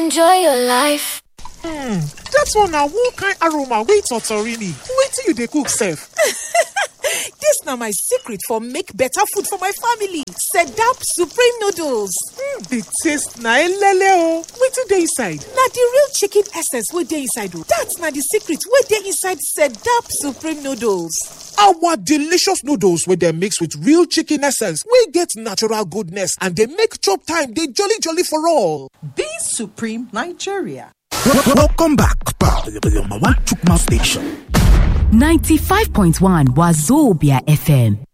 Enjoy your life. Hmm, dat one na one kind aroma wey totorini. Wetin you dey cook sef? Dis na my secret for make better food for my family. Sedap Supreme Noodles. Hmm, the taste na elele o. Wetin dey inside? Na the real chicken essence wey dey inside o. Dat na the secret wey dey inside Sedap Supreme Noodles. Our delicious noodles wey dem mix with real chicken essence wey get natural goodness and dey make chop time dey jolly jolly for all. Be Supreme Nigeria. Welcome back, pal, to the number one Chukma station. 95.1 Wazobia FM.